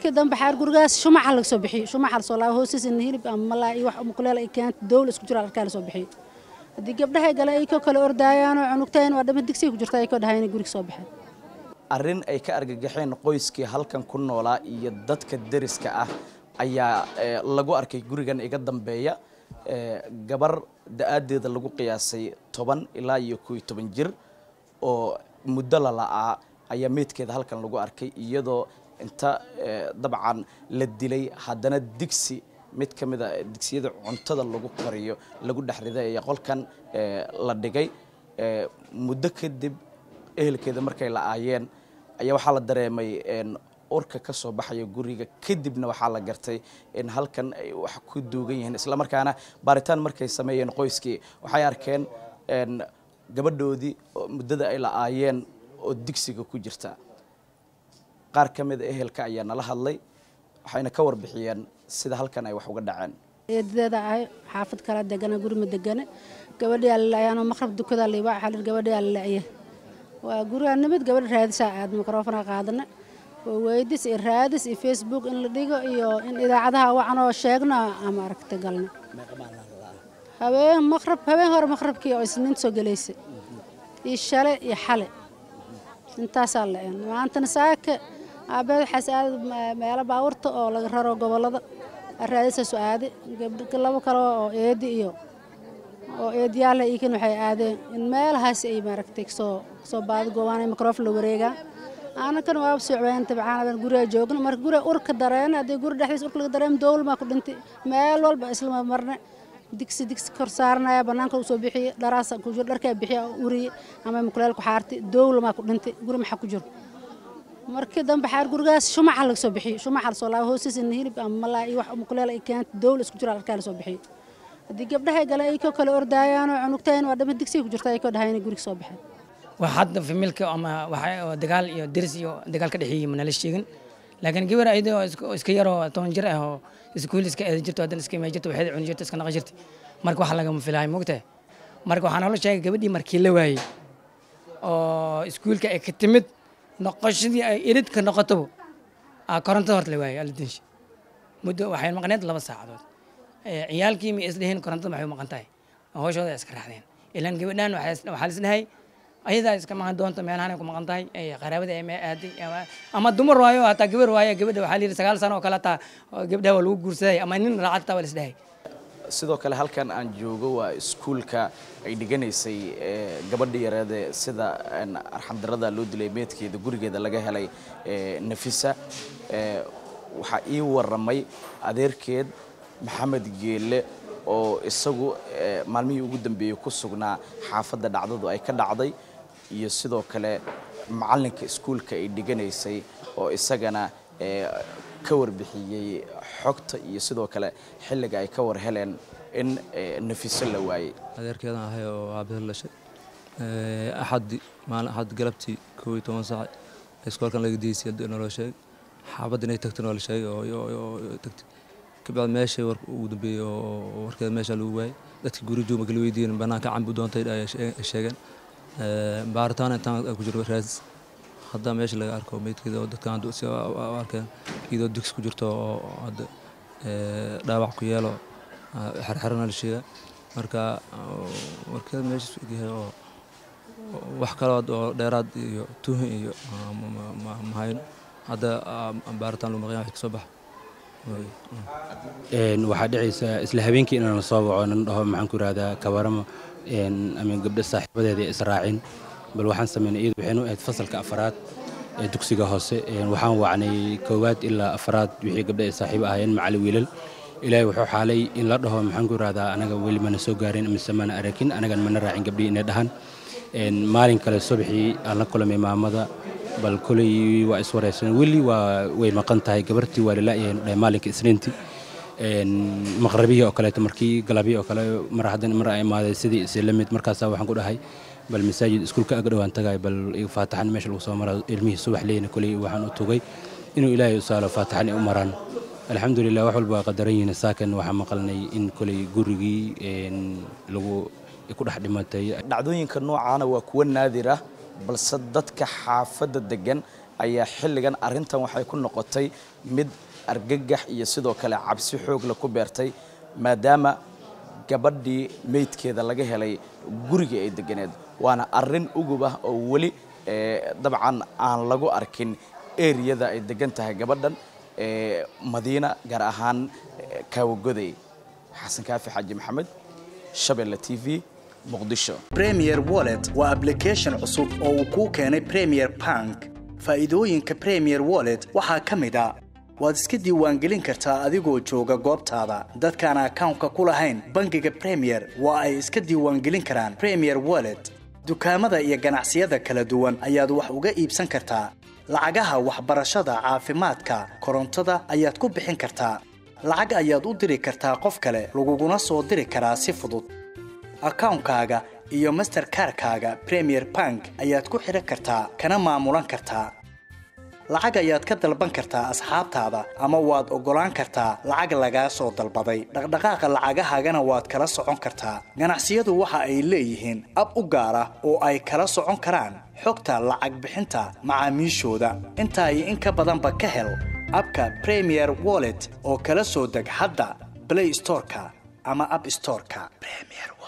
markii dambe xaar gurigaas shumaca laga soo bixiyo shumaca lasoo laabo hoostiisana hilib ama malaa iyo wax mukuleel ay keenta dowla isku jira arkaa lasoo bixiyo haddii gabdhahay gale ay koo kale ordaayaanoo cunugtayn waa dhama digsiga ku jirta ay koo dhahay inay guriga soo baxeen arrin ay ka argagaxeen qoyskii halkan ku noolaa iyo dadka deriska ah ayaa lagu arkay gurigan iga dambeeya gabar da-aadeeda lagu qiyaasay toban ilaa iyo koo iyo toban jir oo muddo la la'aa ayaa meydkeeda halkan lagu arkay iyadoo inta dabcan la dilay haddana digsi mid ka mid a digsiyada cuntada lagu kariyo lagu dhex riday ayaa qolkan la dhigay muddo kadib ehelkeeda markay la'aayeen ayaa waxaa la dareemay urka ka soo baxaya guriga kadibna waxaa la gartay in halkan ay wax ku duugan yihiin islamarkaana baaritaan markay sameeyeen qoyskii waxay arkeen gabadhoodii muddada ay la'aayeen oo digsiga ku jirta qaar ka mida ehelka ayaa nala hadlay waxayna ka warbixiyeen sida halkan ay wax uga dhaceen eedadeeda ahay xaafad kala degana guri ma degane gabadhii alilaayaanoo maqrab dukada liiba xalir gabadhii alilaaye waa guriga nimid gabadha raadisaa aad mikrofona qaadana oo weydis iyo raadis iyo facebook in la dhigo iyo in idaacadaha wacanoo sheegno ama aragta galna habeen maqrab habeen hore maqrabkii oo isniinta soo gelaysay iyo shale iyo xale intaasaa la-een maantana saaka aabeed waxaas aada meelo baawurta oo laga raro gobollada raadisaasu aade labo kale oo eedi iyo oo eediyaala iikan waxay aadeen in meelahaas ay maaragtay kasoo kasoo baadi goobaan microfon la wareegaa anakan waaba socbeen tabcaan guriga joogno marka guriga urka dareen haddii guri dhexdiisa urka laga dareem dowlmaa ku dhintay meel walba isla marne digsi digsi kor saaranaya banaanka uu soo bixiye dharaasa ku jiro dharkaa bixiya uriye ama mukuleel ku xaartay dowlamaa ku dhintay guri maxaa ku jiro markii dambe xaar gurigaas shumaca laga soo bixiyo shumaca lasoo laabo hoostiisana hilib ama malaa iyo wax mukuleel ay keenta dowla isku jira arkaa lasoo bixiyo haddii gabdhahay gale ay koo kale ordaayaanoo cunugtayn waa dhama digsiga ku jirta ay koo dhahay inay guriga soo baxeen wax hadda familka ama waxa dagaal iyo deris iyo dagaal ka dhexeeyey manala sheegin laakiin gabar ayada oo iska yaroo toban jir ah oo iskuul iska eedi jirto haddana iska imay jirto waxeeda cuni jirto iska naqan jirta marka wax lagama filahay mogtahay marka waxaan holo sheegay gabadhii markii la waayey oo iskuulka ay ka timid noqoshadii ay iridka noqotaba korontada horta la waayey aladinsha muddo waxay maqneed laba saacadood ciyaalkii ma isdheheen korontada maxay u maqan tahay hooshooda iska raacdeen ilaan gabadhaan waxaa lisdhahay ayadaa iska maqan doonta meelahan ay ku maqan tahay qaraabada ay aaday ama dumar waayo hataa gabar waayo gabadha waxaa layidhi sagaal sano oo kale hataa gabdhaha waa lagu guursaday ama nin raacad hataa waa lisdhahay sidoo kale halkan aan joogo waa iskuulka ay dhiganaysay gabadha yareede sida arxamdarada loo dilay meedkeeda gurigeeda laga helay nafisa waxaa ii waramay adeerkeed maxamed geelle oo isagu maalmihii ugu dambeeyey ku sugnaa xaafadda dhacdadu ay ka dhacday iyo sidoo kale macalinka iskuulka ay dhiganaysay oo isagana ka warbixiyey xogta iyo sidoo kale xilliga ay ka war heleen in nafiso la waayey adeerkeedan ahay oo aabahel dhashay axaddi maalin axad galabtii koob iyo toban saac iskoolkan laga diisay naloo sheegay xaabadda inay tagtay noola sheegay oo tagtay kabacdi meeshay warka ugu dambeeyey oo warkeeda meesha lagu waayey dadkii guri joog marka la weydiiyeen banaanka cambu doontay ay sheegeen baaritaan intaan ku jiro raadis hadda meesha laga arko meydkeeda oo dadkan si arkeen iyadoo digsi ku jirto oo hadda dhaawac ku yeelo xerxerana la sheega marka warkeeda meesha yahay oo wax kalood oo dheeraad iyo tuhin iyo mahayno hadda baaritaan lagu maqan wax kasoo baxa waxaa dhacaysa isla habeenkii inaan soo waco nan dhaho maxaan ku yidhahdaa kabaramo ama gabdho saaxiibadeeda israacin bal waxaan sameynay iyadu waxaynu ahayd fasalka afaraad ee dugsiga hoose waxaan wacnay koowaad ilaa afaraad wixii gabdho ay saaxiibo ahaayeen macali wiilal ilaahay wuxuu xaalay in la dhaho maxaan ku yidhahdaa anaga weli mana soo gaarin mise mana arakin anagan mana raacin gabdhii inay dhahan maalin kale subaxii aan la kulamay maamada bal koley waa iswaraysan weli waa way maqan tahay gabartii waa lalayahay maalinka isniintii maqrabihii oo kaleeto markii galabihii oo kale mar haddan mar ay imaaday sidii isla mid markaasaa waxaan ku dhahay bal masaajid iskuulka aga dhowaan tagay bal faataxan meesha lagu soo mara ilmihii subax leyna koley waxaan u tugay inuu ilaahay u saalo faataxan ay u maraan alxamdulilah wax walba waa qadaran yihiin saakan waxaan maqalnay in koley gurigii lagu ku dhex dhimatay dhacdooyinka noocaana waa kuwa naadir ah balse dadka xaafadda degan ayaa xilligan arrintan waxay ku noqotay mid argagax iyo sidoo kale cabsi xoogla ku beertay maadaama gabadhii meydkeeda laga helay gurigii ay deganeed waana arrin ugub ah oo weli dabcan aan lagu arkin eriyada ay degan tahay gabadhan madiina gaar ahaan kaawagoday xasan kaafi xaaji maxamed shabeelle t v muqdisho premier wallet waa application cusub oo uu kuu keenay premier bank faa'iidooyinka premier wallet waxaa ka mid a waad iska diiwaangelin kartaa adigoo jooga goobtaada dadkaan akawnka ku lahayn bangiga premier waa ay iska diiwaangelin karaan premier wallet dukaamada iyo ganacsiyada kala duwan ayaad wax uga iibsan kartaa lacagaha waxbarashada caafimaadka korontada ayaad ku bixin kartaa lacag ayaad u diri kartaa qof kale laguguna soo diri karaa si fudud akawnkaaga iyo masterkarkaaga premier bank ayaad ku xidhan kartaa kana maamulan kartaa lacag ayaad ka dalban kartaa asxaabtaada ama waad oggolaan kartaa lacag lagaa soo dalbaday dhaqdhaqaaqa lacagahaagana waad kala socon kartaa ganacsiyadu waxa ay leeyihiin ab u gaar ah oo ay kala socon karaan xogta lacag bixinta macaamiishooda intaa iyo in ka badanba ka hel abka premier wallet oo kala soo deg hadda blay storeka ama ab storeka